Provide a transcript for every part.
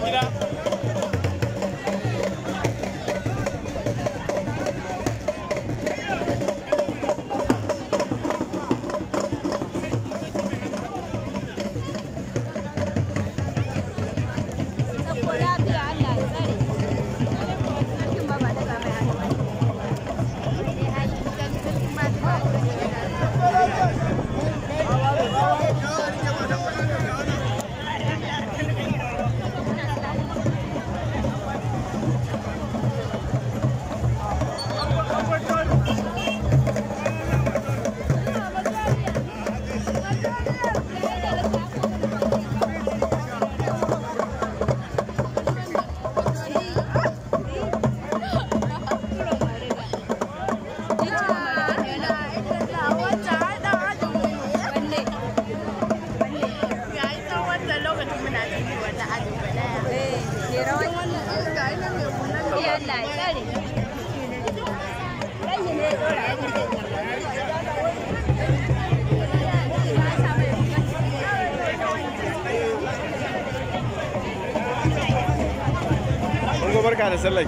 barka da sallah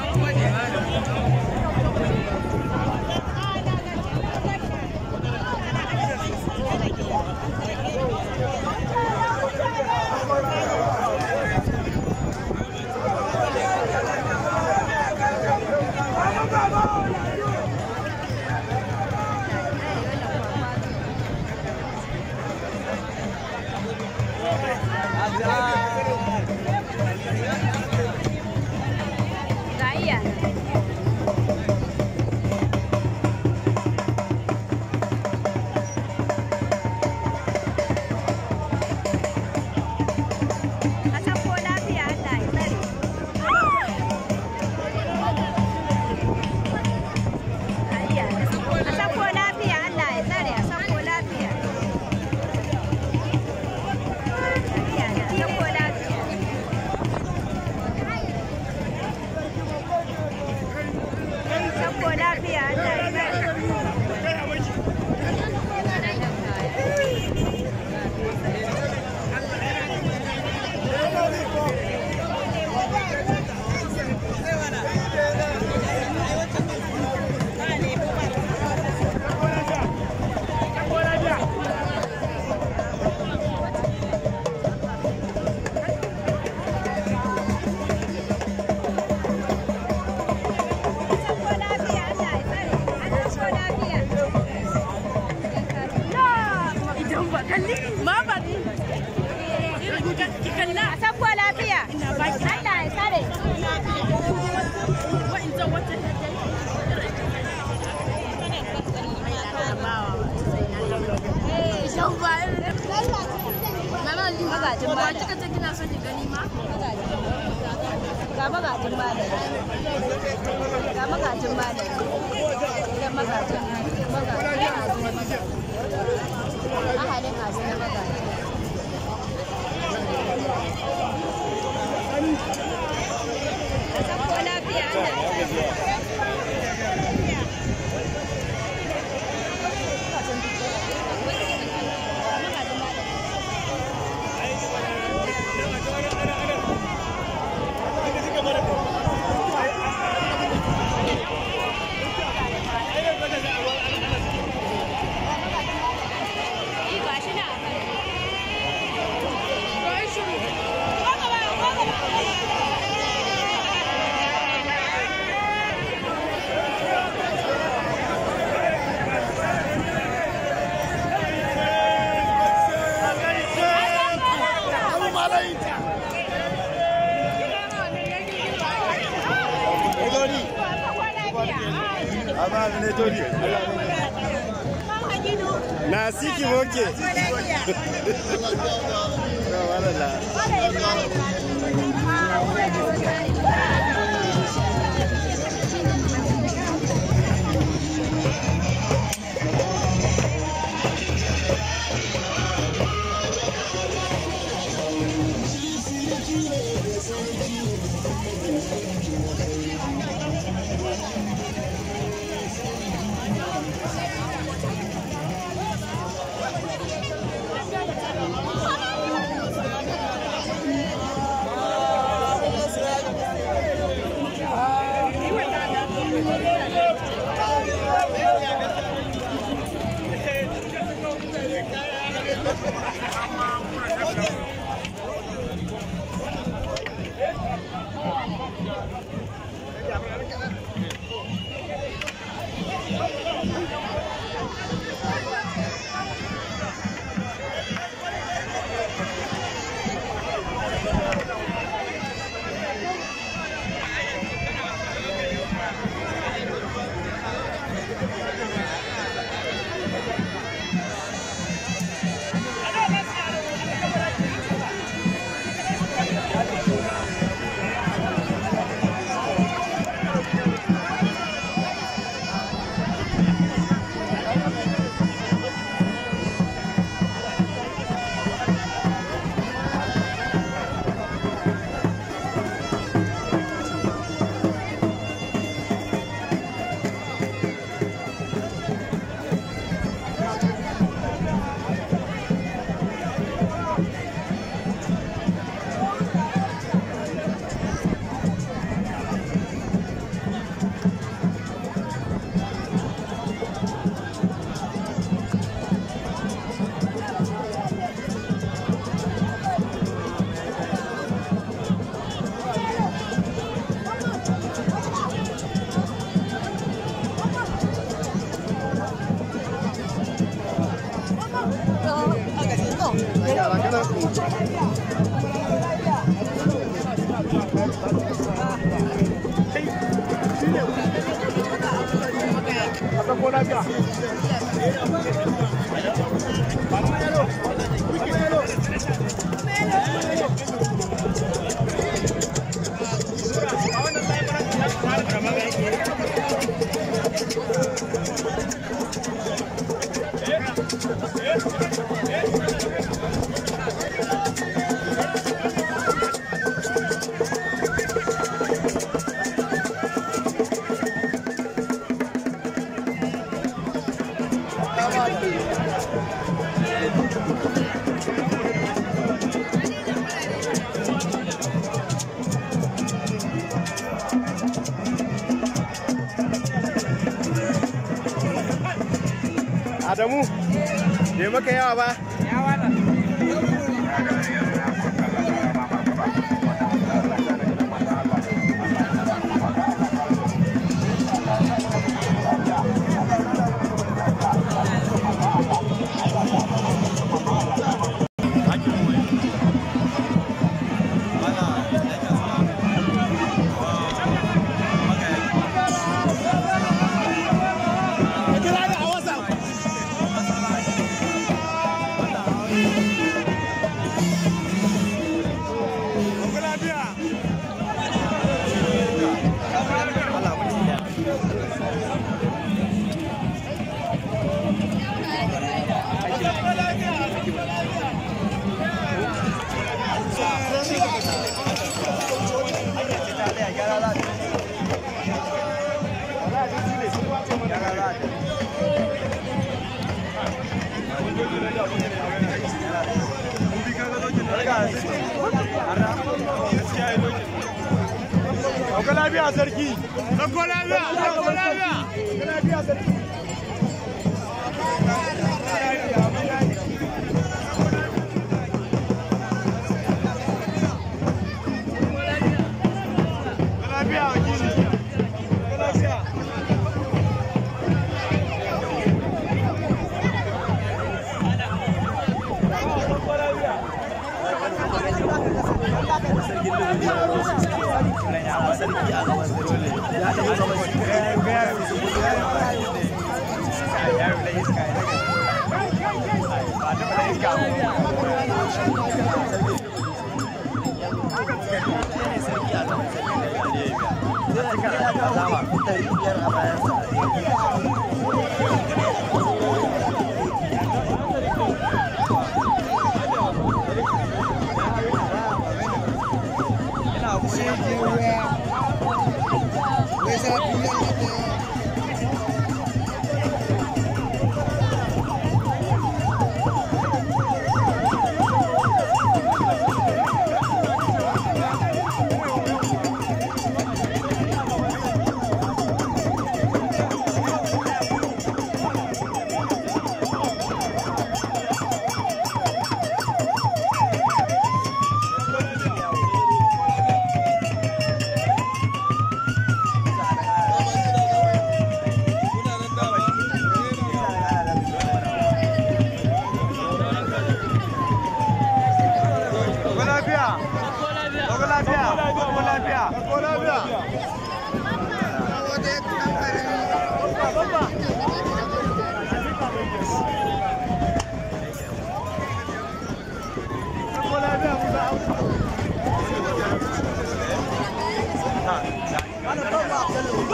na siki moke Adamu, bai maka yawa ba? Sauka lafiya sarki. Sauka lafiya, sauka lafiya. Sauka lafiya sarki. Sauka lafiya wakili. Sauka lafiya.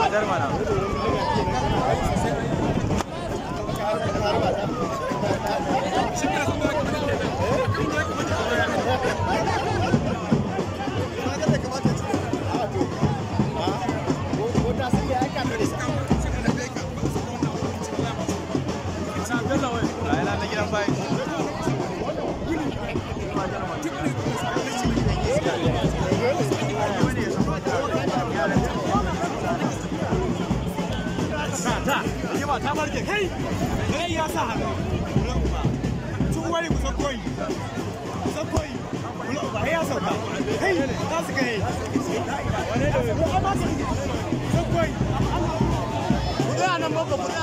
Adar mana. Layanan na gidan bayi. ta rigima ta barke kai kai ya sa hannu tun wani kusan koyi kusan koyi kai ya sauka kai za su kai kusan koyi kuɗi a nan babba kuɗi a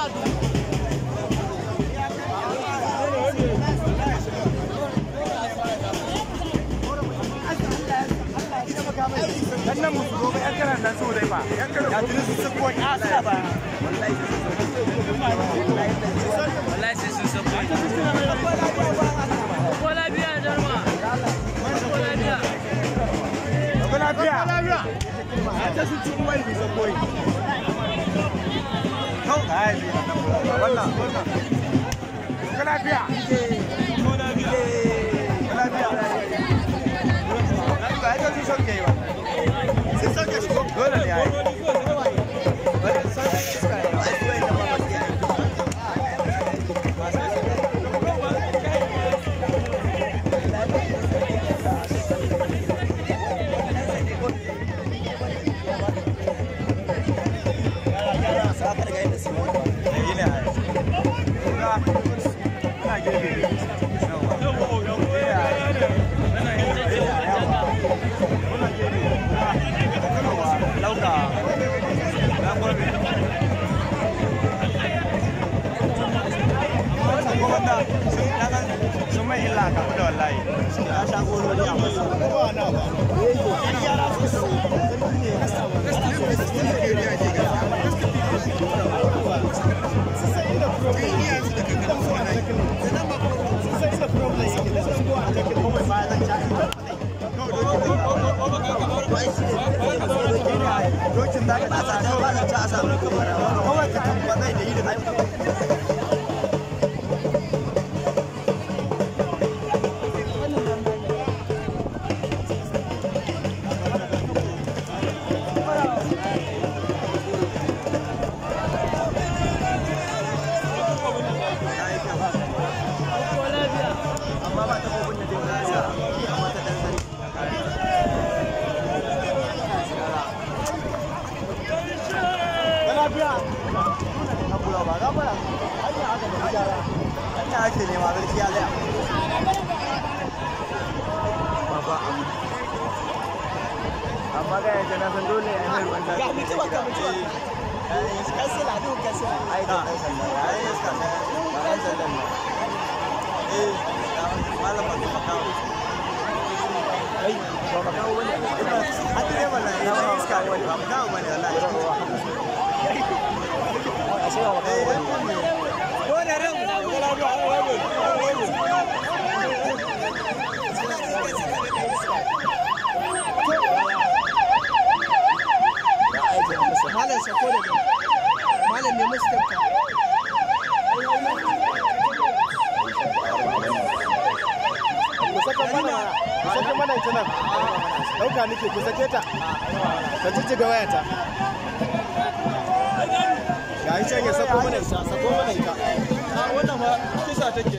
dan nan musu gobe yan kanan nan su dai ba yan kanan ya tuni su ko ya sa ba wallahi sai sun san boy ko lafiya darma ko lafiya ko lafiya lafiya a ta su cikin wani bisa koyi kau ai bi wannan wannan ko lafiya ko lafiya ko lafiya ba ai ta su sauke ba sai sauke shi dole ne ai bari sauke shi suka yi ai kuwa ina ba ba ki ai sun mai illa kamu da wallahi ya sha gorori a masa dokin da ka ta ta ba ta a samu kawai ka tabbatai da yi da ko lafiya amma ba ta kofin da jin nasa amma ta dan sani lafiya hakura ba ga fara hanya aka da gyara hanya ake nema gaskiya zaya baba amma ga yanzu na san dole ya mai ruwan zafi Ga mutuwa, ga mutuwa. kansila duk kansila ai da dan sanda ai iska ne ba dan sanda ne eh malam ba ta kawo ai ba ba kawo bane a tire mana ina iska wani ba kawo bane wallahi a sai ba kawo bane ko da ran ko lafiya malam sako da malam ne musu tafka ku saka mana ku saka mana ita nan dauka nake ku sake ta ka jijjiga wayata ga yi can ya sako mana ita sako mana ita wannan ma kisa take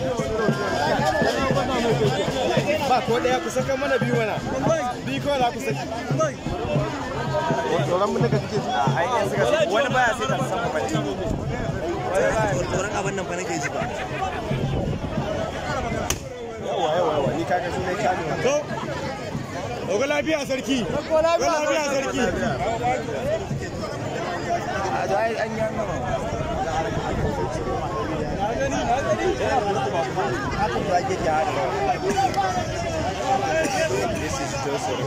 ba ko daya ku saka mana biyu mana biyu kawai za ku saki tsoron mun daga kike ji ai in suka wani baya sai ta san ba ne tsoron abin nan fa nake ji ba yawa yawa yawa ni kaga shi ne kyale to Oga lafiya sarki. Oga lafiya sarki. a to ai an yi gama haka ba ke ki hada this is just a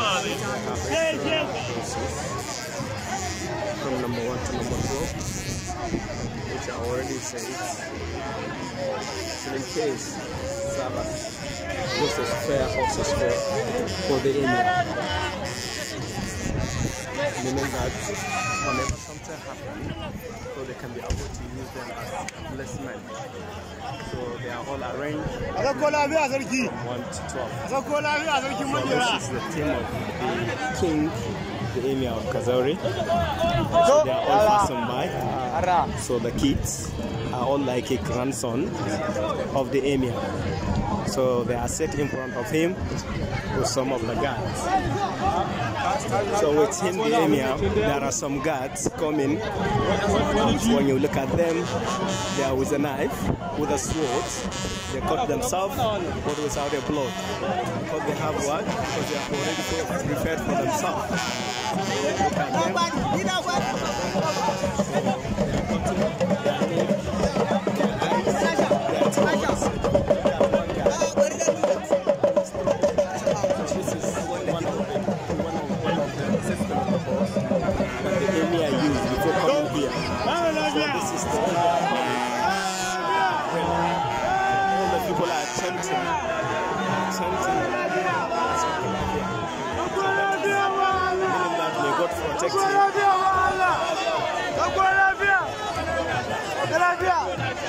From number one to number four. which I already said. So in case Sabbath, this is fair horses for, for the Emir. Meaning that whenever something happens, so they can be able to use them as placement. So they are all arranged a zakko lafiya sarki 1 to 12. a zakko lafiya sarkin So majera this is the team of the king, the emir of Kazauri. So they are all fastened by. So the kids are all like a grandson of the emir. So they are set in front of him with some of the guards. So with him, the emir, there are some guards coming. When you look at them, they are with a knife, with a sword. They cut themselves, but without a blood. Because they have what? Because they have already prepared for themselves. Look at them. This is one of the one of one of the system protocols that the emir used before coming here. Mara So lafiya this is the all the people are chanting, chanting. zakko lafiya ba Allah Meaning that may God protect zakko him. lafiya ba Allah zakko lafiya zakko lafiya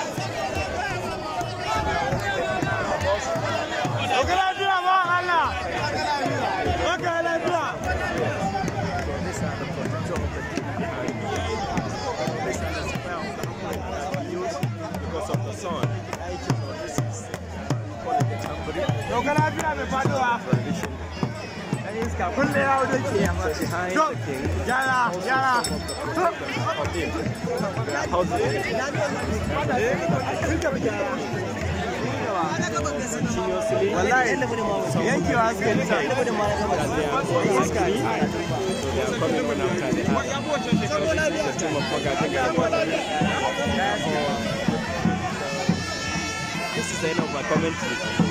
zakko lafiya ba Allah zakko lafiya So these are the protector of the king behind me. These are the spell of the Muhammad that we use because of the sun. So this is call it the tambari zakko lafiya mai faduwa tradition. kulle ya wuce ke yamma So behind Go. the king, yara yara of him, they are housing continuously. wallahi yankewa suka yi ta that they are going angry, so they are coming one after the other. This is the team of Magaji. This is the end of my commentary.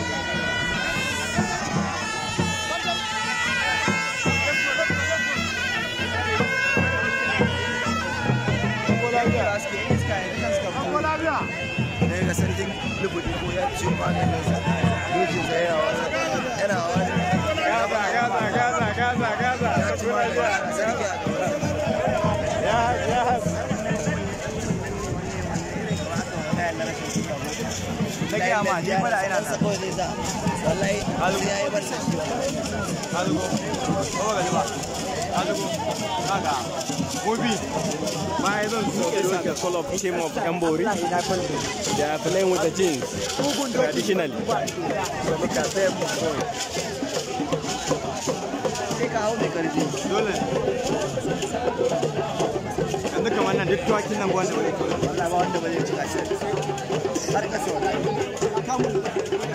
zakko lafiya daga sarkin lubudi ko ya ci maganin sa dojin sa yana wani yana wani gaza gaza gaza gaza gaza ya ci maganin sa sarki a gaba yes yes na gaya ma ni fara ina sa kawai zai sa wallahi sai ya yi bar sa shi Algo. Vamos a llevar. Algo. Kaga. Gobi. Bayan zan So suke these are doka. the full of team of Gambori. They are playing with the jeans traditionally. So look at them going. sai ka hau mai karfi Dole. Yanzu kamar nan duk tuwakin nan wanda wani kula. wallahi ba wanda ba zai ci gashi har kasa wallahi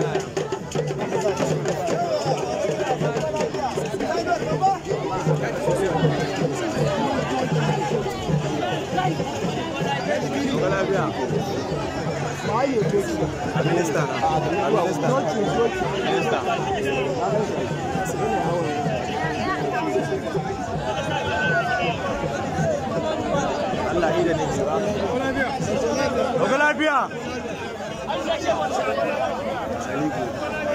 Kula biya. Minista. Minista. Minista. Allah ni da ne ce ba. Kula lafiya. Saliku.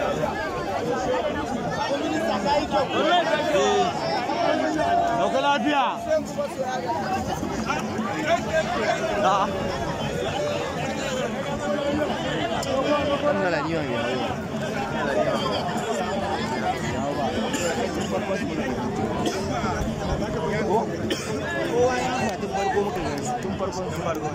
Dauka lafiya. A'a. wannan raniwa mai hawo kowa ya yi tun farko muka gansu tun farko tun farko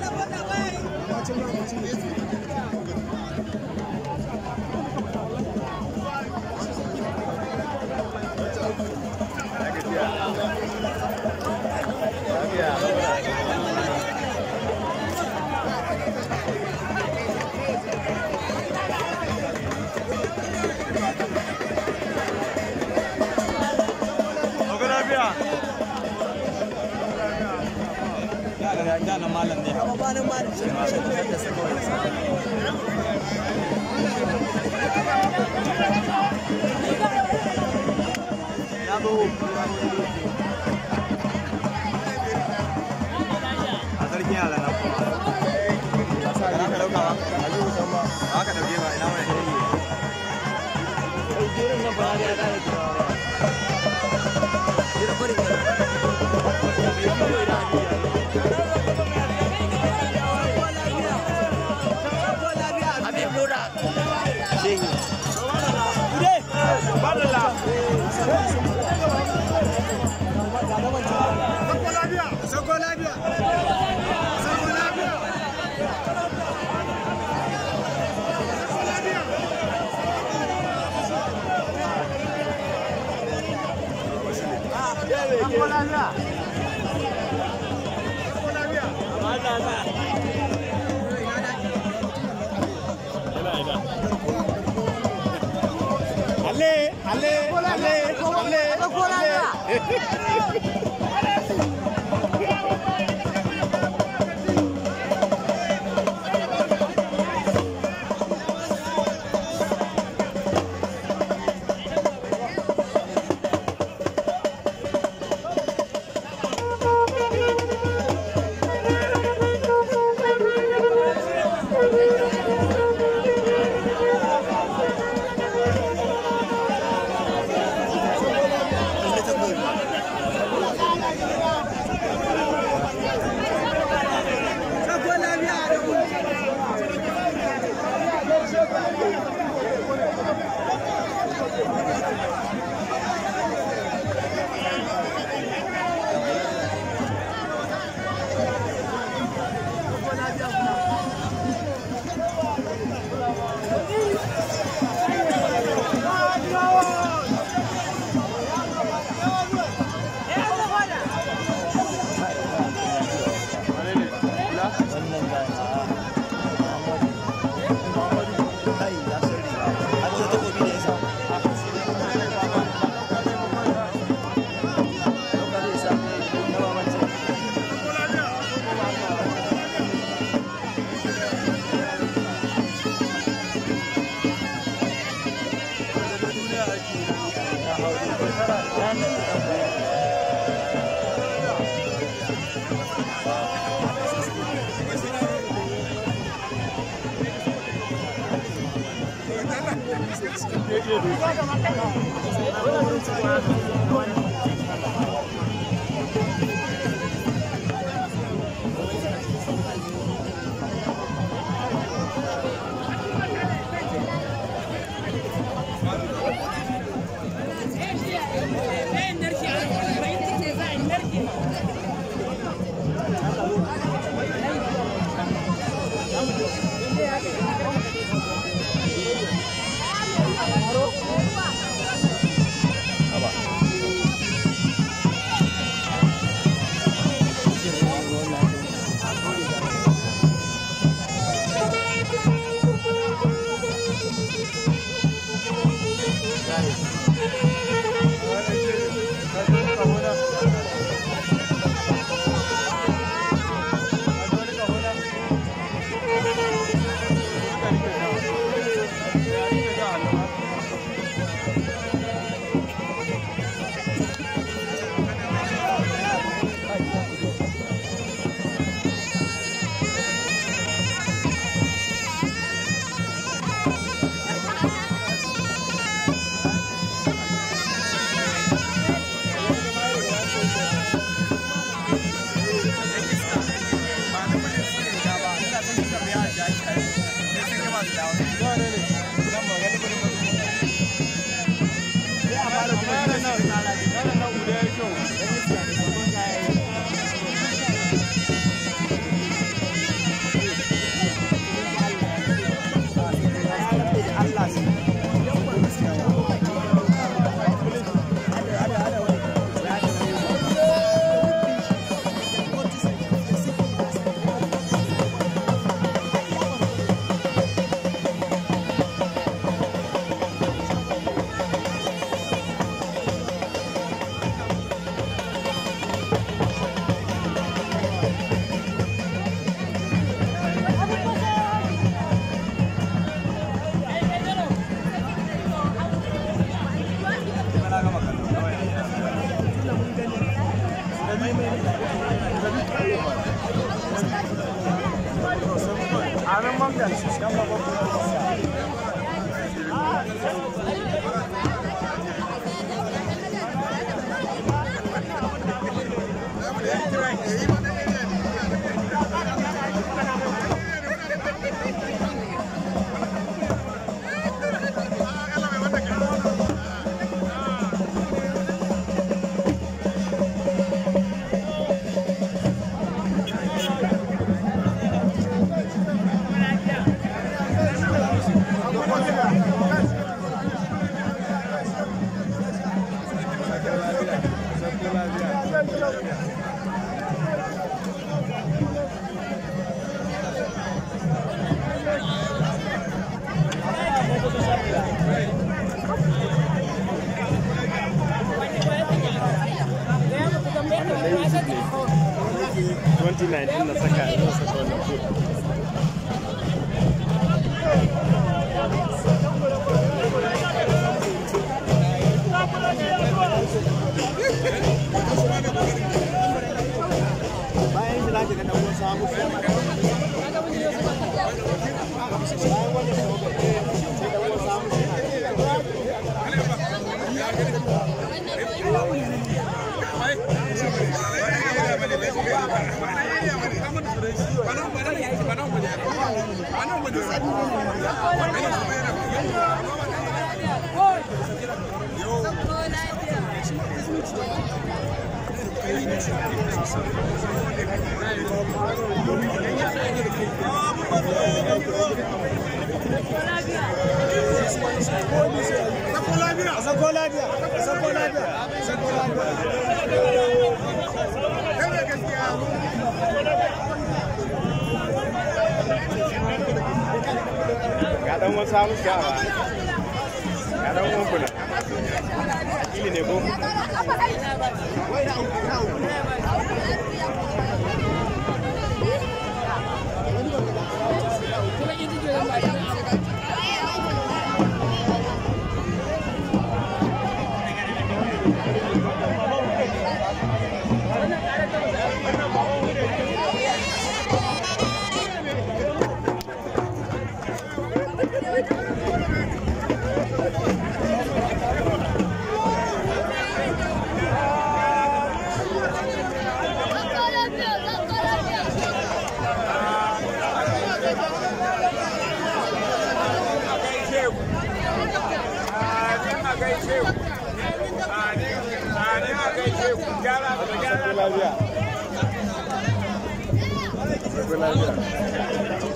Dauka lafiya. Jana malam ne hawa. kuma bayan ma da shi ma shi da saka wani sa Ya zo. A sarki yara na kuma ba za ka dauka ba ba ka dauke ba ina wani Sako lafiya. Sako lafiya. Ale, ale, ale, ale, ale. Haba. Amin mamdan dan babban na saka na saka wannan ko bayan shi zaki ga dan wasu hagu sai a sako lafiya a sako lafiya a sako lafiya ga dan wasu hamu shawa ga dan uwan kula ili ne ko sako lafiya sako lafiya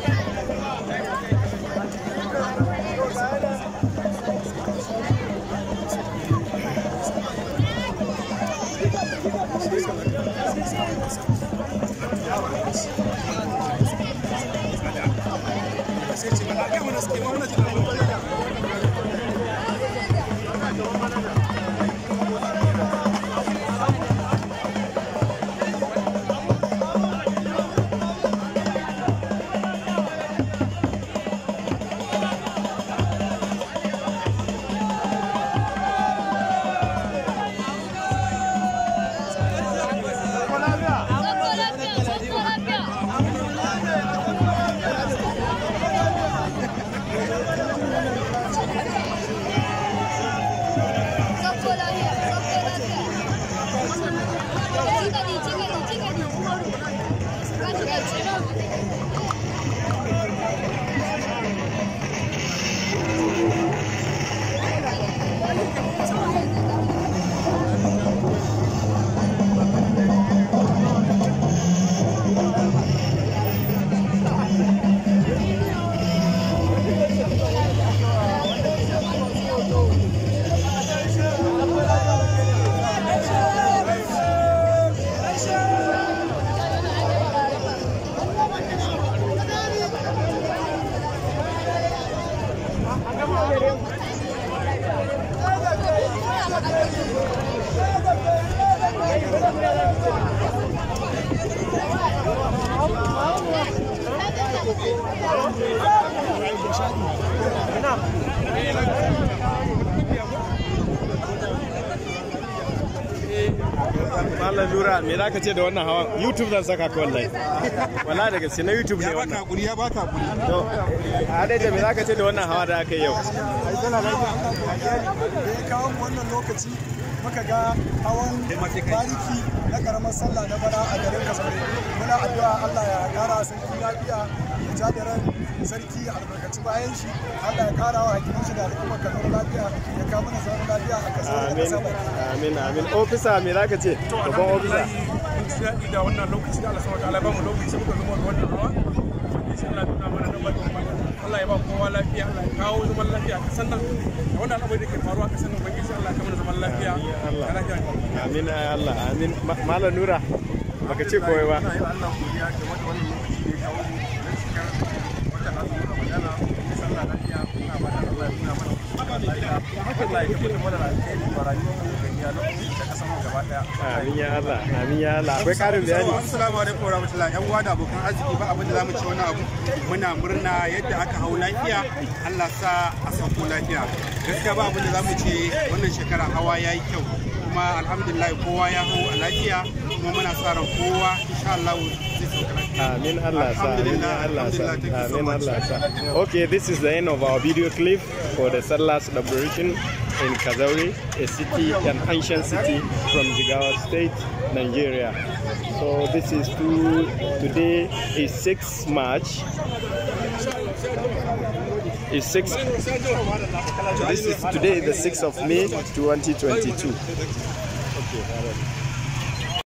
Malam Nura me za ka ce da wannan hawan YouTube zan saka ka wallahi wallahi da gaske na YouTube ne wannan hakuri ya baka hakuri to a dai me za ka ce da wannan hawa da aka yi yau da ya kawo mu wannan lokaci muka ga hawan bariki na karamar sallah na bana a garin kasaure muna addu'a Allah ya kara sarki lafiya ya ja da ran sarki ya albarkaci bayan shi Allah ya kara wa hakimin shi da al'ummar kaduna lafiya ya kawo mana zaman lafiya a kasaure da amin kasa baki amin amin ofisa me za ka ce babban ofisa mun ji daɗi da wannan lokaci da Allah subhanahu wataala ba mu lokaci muka zama ga wannan hawa insha Allah tuna mana da bakin Allah ya ba kowa lafiya Allah ya kawo zaman lafiya a kasan nan da wannan al'amari da ke faruwa a kasan nan ubangiji Allah ya kawo mana zaman lafiya Allah. da lafiya amin ay Allah amin Ma- Malam Nura baka ce komai ba ina yi wa Allah godiya game da wannan lokaci da ya kawo mu don shekar wata azumin Ramadana mun sallah lafiya muna ba da Allah ya nuna mana lafiya Allah ya tabbatar mana da alheri wa rayuwar mu da iyalan mu da kasan mu gaba daya amin ya Allah amin ya Allah akwai karin bayani Assalamu alaikum wa rahmatullahi yan uwa da abokan arziki ba abin da zamu ci wani abu muna murna yadda aka hau lafiya Allah sa a sauko lafiya gaskiya ba abin da zamu ce wannan shekara hawa yayi kyau kuma alhamdulillah kowa ya hau a lafiya kuma muna sa ran kowa insha Allah zai sauka lafiya Amin Allah sa, Amin ya Allah sa, Alhamdulillah, thank you so Amin much. Allah sa. Okay, this is the end of our video clip for the Salah celebration in Kazauri, a city, an ancient city from Jigawa State, Nigeria. So this is to, today is 6 March. Is 6 This is today the 6th of May 2022. Okay, all right.